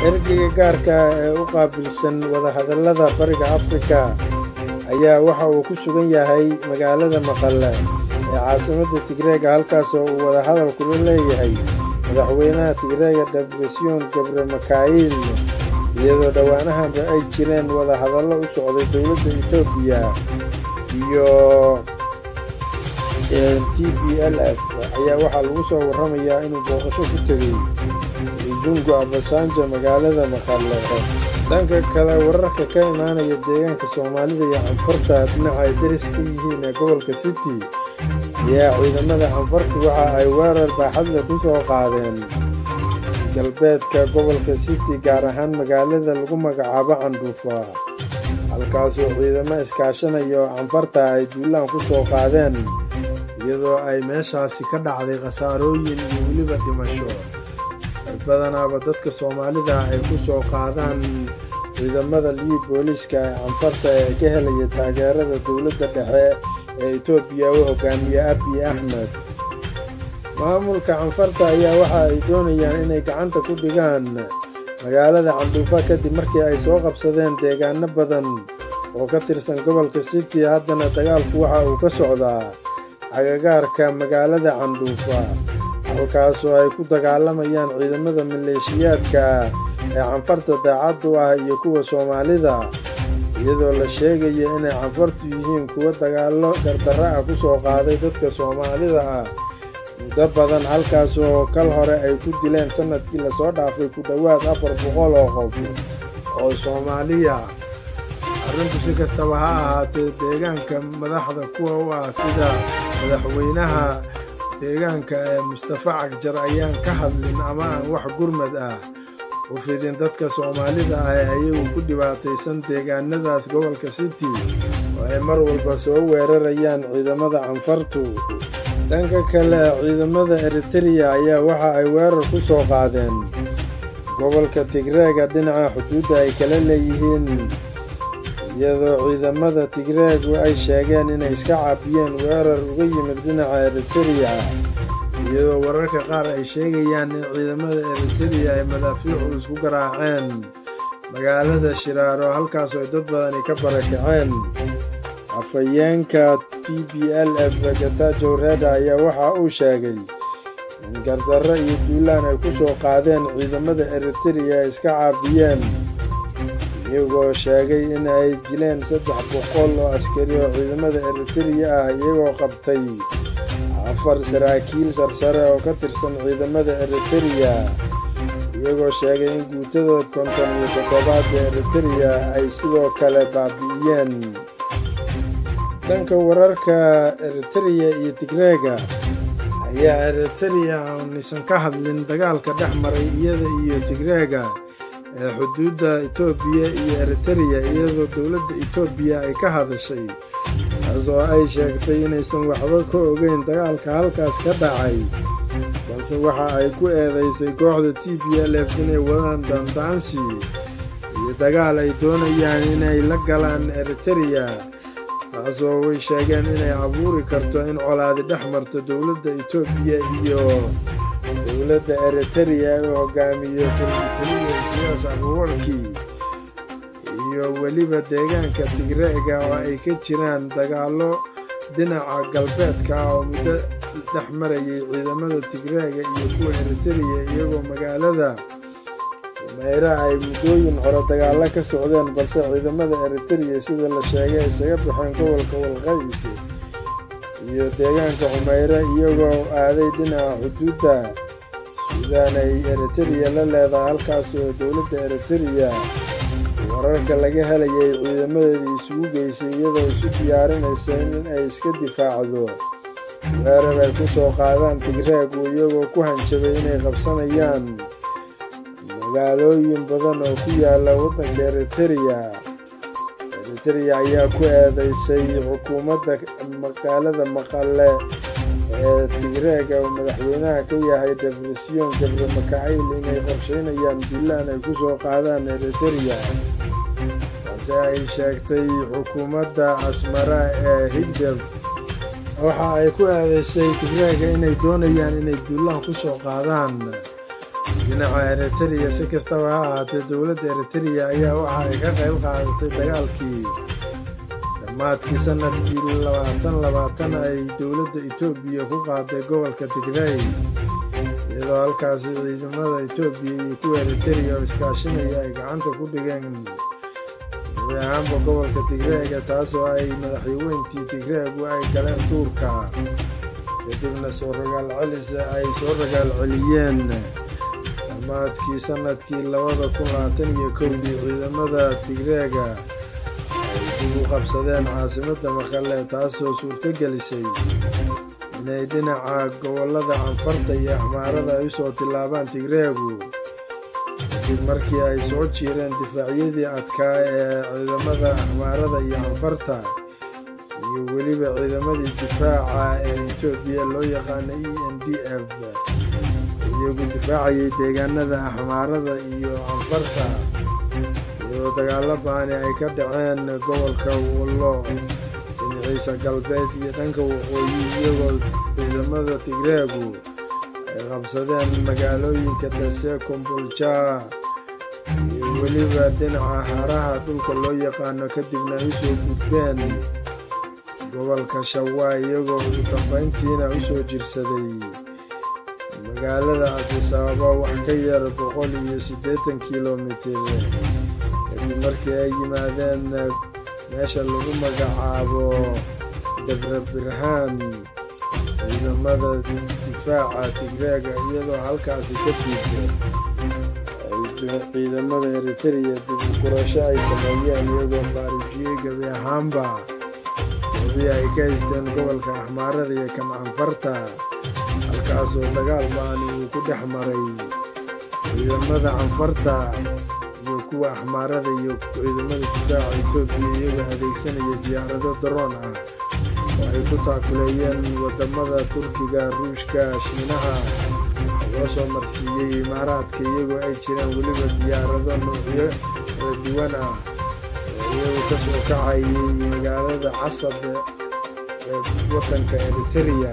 ergeyga gaarka ee u qaabilsan wadahadallada bariga afrika ayaa waxa uu ku sugan yahay magaalada maqale ee caasimadda tigreega halkaasoo uu wadahadal kula leeyahay madaxweynaha tigreega debresyon gabre makail iyadoo dhowaanahanba ay jireen wadahadallo u socday dowladda etoobiya iyo t b l f ayaa waxaa lagu soo warramayaa inuu booqasho ku tegey rizungu abasanjo magaalada maqale dhanka kale wararka ka imaanaya deegaanka soomaalida iyo canfarta dhinaca ay deris ka yihiin ee gobolka city ayaa ciidamada canfartu waxa ay weerar baaxadle ku soo qaadeen galbeedka gobolka city gaar ahaan magaalada lagu magacaabo candhuufa halkaasoo ciidamo iskaashanaya oo canfarta ay duulaan ku soo qaadeen iyadoo ay meeshaasi ka dhacday khasaarooyin iyo weliba dhimasho badanaaba dadka soomaalida ay ku soo qaadaan ciidamada liib booliiska ee canfarta ee ka helaya taageerada dowladda dhexe ee etoobiya u hogaamiye abiy axmed maamulka canfarta ayaa waxa ay doonayaan inay gacanta ku dhigaan magaalada candhuufa kadib markii ay soo qabsadeen deegaano badan oo ka tirsan gobolka city haddana dagaalku waxa uu ka socdaa agagaarka magaalada candhuufa halkaasoo ay ku dagaalamayaan ciidamada maleeshiyaadka ee canfarta daacaddu ah iyo kuwa soomaalida iyadoo la sheegaya inay canfartu yihiin kuwa dagaallo gardarro ah ku soo qaaday dadka soomaalida ah muddo badan halkaasoo kal hore ay ku dileen sannadkii lasoo dhaafay ku dhowaad afar boqol oo qof oo soomaaliya arrintu si kastaba ha ahaatee deegaanka madaxda kuwa u ah sida madaxweynaha deegaanka ee mustafa cagjar ayaan ka hadlin ama aan wax gurmad ah u fidin dadka soomaalida ah ee ayagu ku dhibaataysan deegaanadaas gobolka city oo ay mar walba soo weerarayaan ciidamada canfartu dhanka kale ciidamada eritereya ayaa waxa ay weerar ku soo qaadeen gobolka tigreega dhinaca xuduudda ay kala leeyihiin iyadoo ciidamada tigreegu ay sheegeen inay iska caabiyeen weerar uga yimid dhinaca eritereya iyadoo wararka qaar ay sheegayaan in ciidamada eritereya ay madaafiicu isku garaaceen magaalada shiraaro halkaasoo ay dad badani ka barakaceen afhayeenka t b l f gatajow reda ayaa waxa uu sheegay in gardarro iyo duulaan ay ku soo qaadeen ciidamada eritereya ay iska caabiyeen iyagoo sheegay in ay dileen saddex boqol oo askari oo ciidamada eritereya ah iyagoo qabtay afar saraakiil sarsare oo ka tirsan ciidamada eritereya iyagoo sheegay in guutada konton iyo toddobaadda eritereya ay sidoo kale baabi'iyeen dhanka wararka eritereya iyo tigreega ayaa eritereya nisan ka hadlin dagaalka dhex maray iyada iyo tigreega ee xuduudda etoobiya iyo eritereya iyadoo dowladda etoobiya ay ka hadashay taasoo ay sheegtay inaysan waxba ka ogeyn dagaalka halkaas ka dhacay balse waxa ay ku eedaysay kooxda t b l f inay wadaan daandaansi iyo dagaal ay doonayaan inay la galaan eritereya taasoo way sheegeen inay abuuri karto in colaadi dhex marto dowladda etoobiya iyo dowladda eritereya u hogaamiyo kelitaliya siyaas abuwarkii iyo weliba deegaanka tigreega oo ay ka jiraan dagaallo dhinaca galbeedka ah oo muddo dhex marayay ciidamada tigreega iyo kuwa eritereya iyagoo magaalada meyre ay muddooyin hore dagaallo ka socdeen balse ciidamada eritereya sida la sheegay isaga baxeen gobolka walqays iyo deegaanka xumeyre iyagoo aaday dhinaca xuduudda suudaan ay eritereya la leedahay halkaas oo dowladda eritereya wararka laga helayay ciidamadeedii isugu geysay iyadoo isu diyaarinaysa in ay iska difaacdo weerar ay ku soo qaadaan tigreegu iyagoo ku hanjabay inay qabsanayaan magaalooyin badan oo ku yaala waddanka eritereya eritereya ayaa ku eedaysay xukuumadda magaalada maqale ee tigreega oo madaxweynaha ka yahay debresyon gabre makaayil inay qorshaynayaan duulaan ay ku soo qaadaan eritereya balse ay sheegtay xukuumadda asmara ee higdeb waxa ay ku eedaysay tigreega inay doonayaan inay duulaan ku soo qaadaan dhinaca eritreya si kastaba ha ahaatee dowladda eritreya ayaa waxa ay ka qayb qaadatay dagaalkii dhammaadkii sanadkii labaatan labaatan ay dowladda etoobiya ku qaaday gobolka tigray iyadoo halkaasi ciidamada etoobiya iyo kuwa eritreya oo iskaashinaya ay gacanta ku dhigeen gabi ahaanba gobolka tigreega taasoo ay madaxweyntii tigreegu ay galeen duurka kadibna soo ragaal celis ay soo ragaal celiyeen dhammaadkii sanadkii labada kun labaatan iyo kowdii ciidamada tigreega ay dib u qabsadeen caasimadda maqale taasoo suurto gelisay inay dhinaca gobollada canfarta iyo axmaarada ay u soo tillaabaan tigreegu kadib markii ay soo jiireen difaacyadii adkaa ee ciidamada axmaarada iyo canfarta iyo weliba ciidamadii difaaca ee etoobiya loo yaqaana e n d f iyagu difaacayay deegaanada axmaarada iyo canfarta iyadoo dagaalo baani ay ka dhaceen gobolka wallo dhinaciisa galbeed iyo dhanka waqooyi iyagoo ciidamada tigreegu ay qabsadeen magaalooyinka dase kombolja iyo weliba dhinaca haraha dhulka loo yaqaano kadibna ay u soo gudbeen gobolka shawaa iyagoo ugu dambayntiina u soo jirsaday magaalada cabdisababa wax ka yar boqol iyo siddeetan kilomitir kadib markii ay yimaadeen meesha lagu magacaabo debre birhaan ciidamada difaaca tigreega iyadoo halkaasi ka diibta ciidamada eritreya dib u gurasho ay sameeyeen iyagoo faarijiyey gebi ahaanba gobii ay ka haysteen gobolka axmaarada iyo kan canfarta halkaasoo dagaal baani uu ku dhex maray ciidamada canfarta iyo kuwa axmaarada iyo ciidamada difaaca etoobiya iyagoo adeegsanaya diyaarado daroon ah oo ay ku taakuleeyeen waddamada turkiga ruushka shiinaha loo soo marsiiyey imaaraadka iyagoo ay jiraan weliba diyaarado noocyo kala duwan ah oo iyagu ka soo kacayay magaalada casab ee waddanka eritreya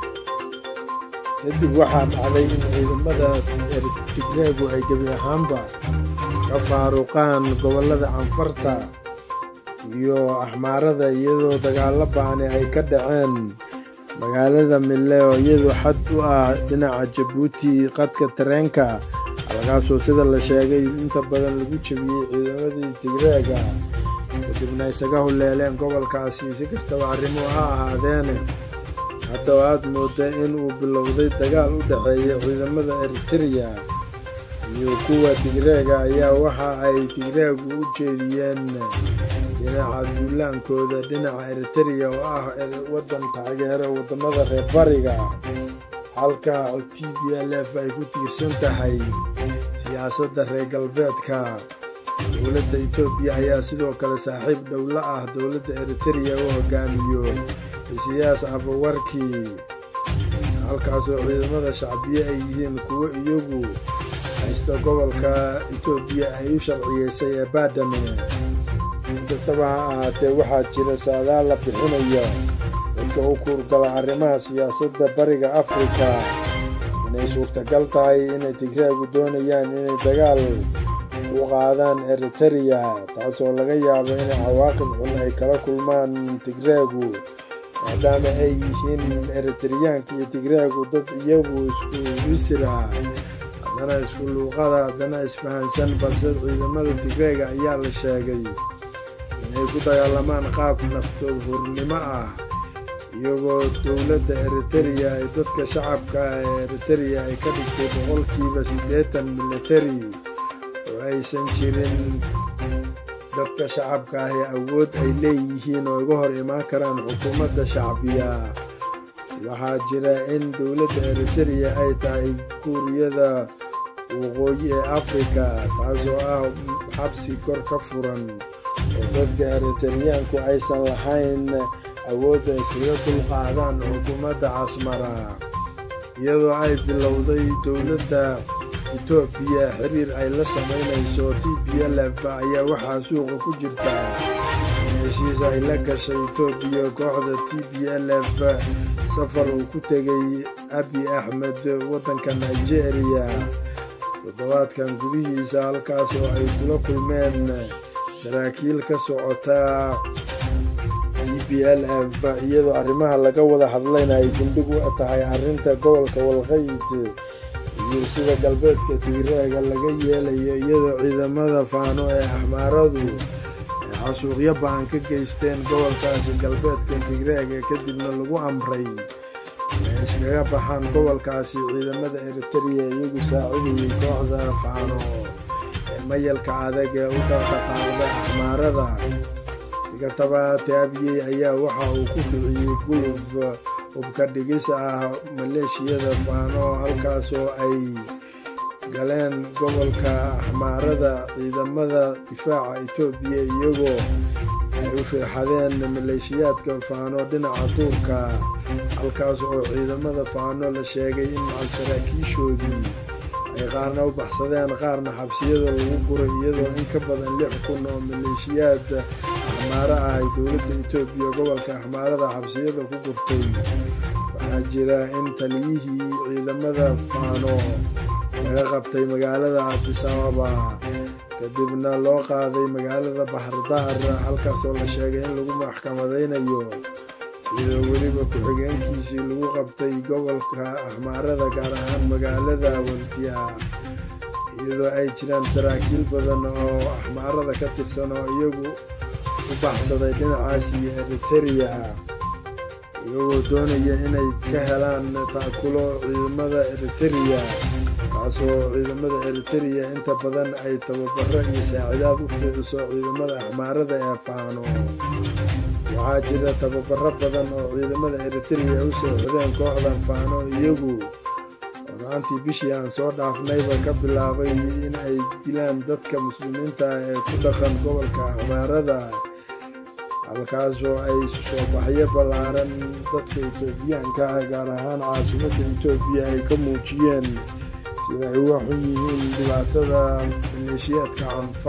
kadib waxaa dhacday in ciidamada tigreegu ay gebi ahaanba ka faaruqaan gobollada canfarta iyo axmaarada iyadoo dagaalo baani ay ka dhaceen magaalada mille oo iyadu xad u ah dhinaca jabuuti qadka tareenka halkaasoo sida la sheegay inta badan lagu jebiyey ciidamadii tigreega kadibna isaga huleeleen gobolkaasi si kastaba arrimuhu ha ahaadeene hadda oo aad mooda in uu bilowday dagaal u dhexeeya ciidamada eritreya iyo kuwa tigreega ayaa waxa ay tigreegu u jeediyeen dhinaca duulaankooda dhinaca eritreya oo ah waddan taageero waddamada reer bariga halka t b l f ay ku tiirsan tahay siyaasadda reer galbeedka dowladda etoobiya ayaa sidoo kale saaxiib dhowla ah dowladda eritreya u hogaamiyo isiyaas abawarkii halkaasoo ciidamada shacbiye ay yihiin kuwo iyagu haysta gobolka etoobiya ay u sharciyeysay ee baadhame inkastaba ha ahaatee waxaa jira saadaal la bixinayo dadka u kuurgala arrimaha siyaasadda bariga afrika inay suurtagal tahay inay tigreegu doonayaan inay dagaal u qaadaan eritreya taasoo laga yaabo inay cawaaqib xun ay kala kulmaan tigreegu maadaama ay yihiin eritreyaanka iyo tigreegu dad iyagu isku wisira haddana isku luuqada haddana isfahansan balse ciidamada tigreega ayaa la sheegay inay ku dagaalamaan qaab naftood hurnimo ah iyagoo dowladda eritreya ee dadka shacabka ah ee eritreya ay ka dhigtay boqolkiiba siddeetan militari oo aysan jirin dadka shacabka ah ee awood ay leeyihiin oo iga hor imaan karaan xukuumadda shacbiya waxaa jira in dowladda eritreya ay tahay kuuriyada waqooyi ee afrika taasoo ah xabsi kor ka furan oo dadka eritreyaanku aysan lahayn awoodda iskaga dulqaadaan xukuumadda casmara iyadoo ay bilowday dowladda etoobiya xiriir ay la samaynayso t b l f ayaa waxaa suuqa ku jirta in heshiis ay la gashay etoobiya kooxda t b l f safar uu ku tegay abi axmed waddanka nigeria toddobaadkan gudihiisa halkaas oo ay kula kulmeen saraakiil ka socota d b l f iyadoo arrimaha laga wada hadlayna ay gundhig u tahay arrinta gobolka walqayd iyo sida galbeedka tigreega laga yeelayo iyadoo ciidamada faano ee axmaaradu ay xasuuqyo ba-an ka geysteen gobolkaasi galbeedka tigreega kadibna lagu amray inay iskaga baxaan gobolkaasi ciidamada eritereya iyagu saacidayay kooxda faano ee mayalka adag ee u dhaqdhaqaaqda axmaarada sikastaba taabiyey ayaa waxa uu ku kiciyey guluf hubka dhigis ah maleeshiyada faano halkaasoo ay galeen gobolka axmaarada ciidamada difaaca etoobiya iyagoo ay u firxadeen maleeshiyaadka faano dhinaca duurka halkaas oo ciidamada faano la sheegay in macal saraakiishoodii ay qaarna u baxsadeen qaarna xabsiyada lagu guray iyadoo in ka badan lix kun oo maleeshiyaad axmaaro ah ay dowladda etoobiya gobolka axmaarada xabsiyada ku gurtay waxaa jira in taliyihii ciidamada faano laga qabtay magaalada cabdisababa kadibna loo qaaday magaalada baxardaar halkaasoo la sheegay in lagu maxkamadaynayo iyadoo weliba ku-xigeenkiisii lagu qabtay gobolka axmaarada gaar ahaan magaalada waldiya iyadoo ay jiraan saraakiil badan oo axmaarada ka tirsan oo iyagu u baxsaday dhinacaas iyo eritereya iyagoo doonaya inay ka helaan taakulo ciidamada eritereya taasoo ciidamada eritereya inta badan ay tababaro iyo saacidaad u fidiso ciidamada axmaarada ee faano waxaa jira tababaro badan oo ciidamada eritereya u soo xideen kooxdan faano iyagu oraantii bishii aan soo dhaafnayba ka bilaabay in ay dilaan dadka muslimiinta ee ku dhaqan gobolka axmaarada halkaasoo ay soo baxyo ballaaran dadka etoobiyaanka ah gaar ahaan caasimadda etoobiya ay ka muujiyeen sida ay uga xun yihiin dhibaatada maleeshiyaadka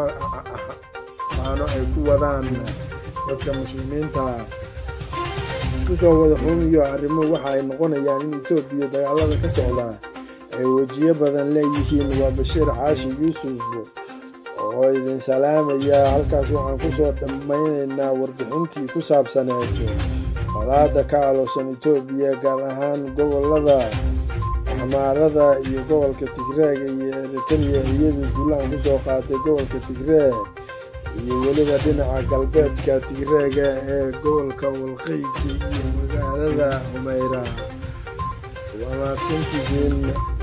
faano ay ku wadaan dadka muslimiinta isku soo wada xumiyo arrimo waxa ay noqonayaan in etoobiya dagaalada ka socda ay wejiyo badan leeyihiin waa bashiir xaashi yuusuf oo idin salaamaya halkaas waxaan ku soo dhammaynaynaa warbixintii ku saabsaneed colaada ka aloosan etoobiya gaar ahaan gobolada axmaarada iyo gobolka tigreega iyo eritereya iyadu duulaan ku soo qaaday gobolka tigree iyo weliba dhinaca galbeedka tigreega ee gobolka walqayti iyo magaalada humeyra waa mahadsantihiin